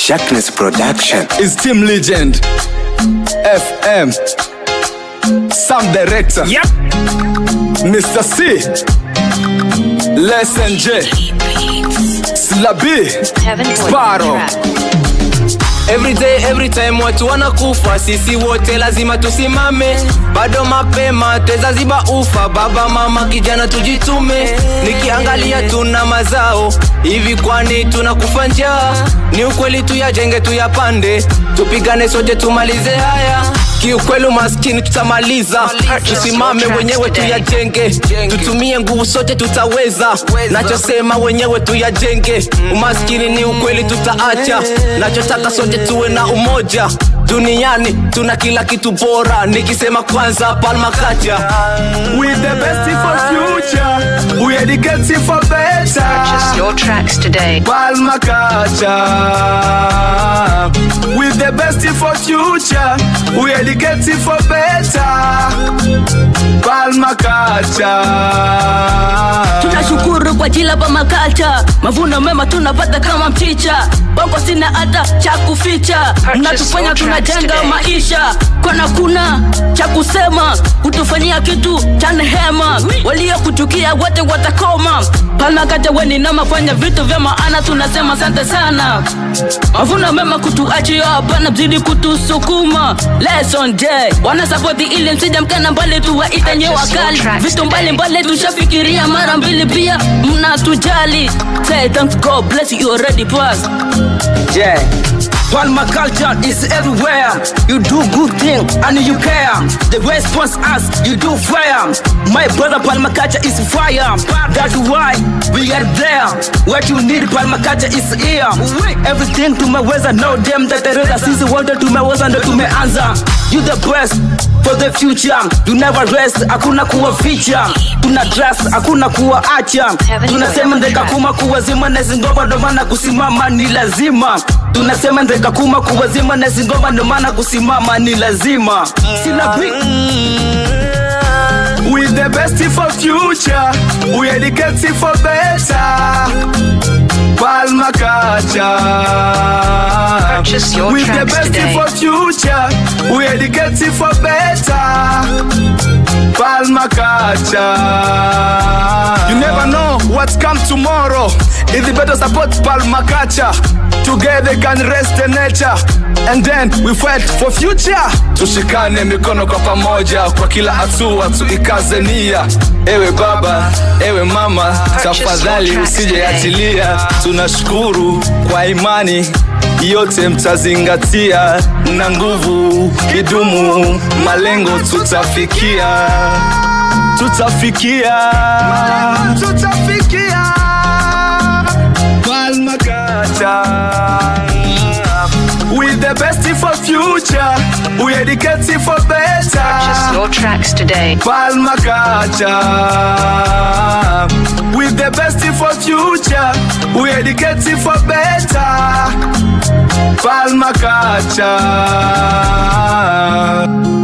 Sharkness Production. is Team Legend FM Sound Director Yep. Mr. C Lesson J Slabi Sparrow Every day, every time watu wanakufa, sisi wote lazima tusimame. Bado mapema tweza ziba ufa, baba mama, kijana tujitume. Nikiangalia tuna mazao hivi, kwani tunakufa njaa? Ni ukweli tuyajenge, tuyapande, tupigane sote tumalize haya. Kiukweli maskini tutamaliza, tusimame wenyewe tuyajenge, tutumie nguvu sote tutaweza. Nachosema wenyewe tuyajenge, umaskini ni ukweli tutaacha. Nachotaka sote tuwe na umoja duniani, tuna kila kitu bora. Nikisema kwanza Palma Kacha With the best for future We educate for better Purchase your tracks today. Palma Kacha With the best for future We educate for better Palma Kacha tunashukuru kwa jila pa makalcha mavuno mema tunapata kama mchicha bongo sina hata cha kuficha mnatufanya your tracks tunajenga today. maisha kwana kuna cha kusema kutufanyia kitu cha nehema waliokuchukia wote watakoma palmakate weni na mafanya vitu vya maana tunasema asante sana mavuno mema kutuachia hapana mzidi kutusukuma lesson j wanasapoti ili msija mkana mbali tuwaite nyewe Purchase your wakali tracks vitu today. mbalimbali tushafikiria mara mbili pia mnatujali say thanks god bless you already passed Yeah. Palma culture is everywhere. You do good thing and you care. The response us, you do fire. My brother Palma culture is fire. That's why we are there. What you need Palma culture is here. Everything tumeweza know them that the rest sisi wote tumeweza ndo tumeanza. You the best for the future. You never rest, hakuna kuwa feature. Tuna trust, hakuna kuwa acha. Tunasema ndeka kuma kuwazima na zingoma ndo maana kusimama ni lazima tunasema ndeka kuma kuwazima na zingoma ndo maana kusimama ni lazima sina big With the best for future, we educate for better. Palma Kacha. Purchase your With the tracks best today. for future, we educate for better. Palma Kacha. You never know what come tomorrow. It's better support Palma Kacha. Together can rest the nature and then we fight for future. Tushikane mikono kwa pamoja, kwa kila hatua tuikaze nia. Ewe baba, ewe mama, tafadhali tracks usije today. achilia. Tunashukuru kwa imani yote mtazingatia, na nguvu kidumu, malengo tutafikia, tutafikia, tutafikia. Palma Kacha. With the best for future, we educate for Purchase better. your tracks today. Palma Kacha. With the best for future, we educate for better. Palma Kacha.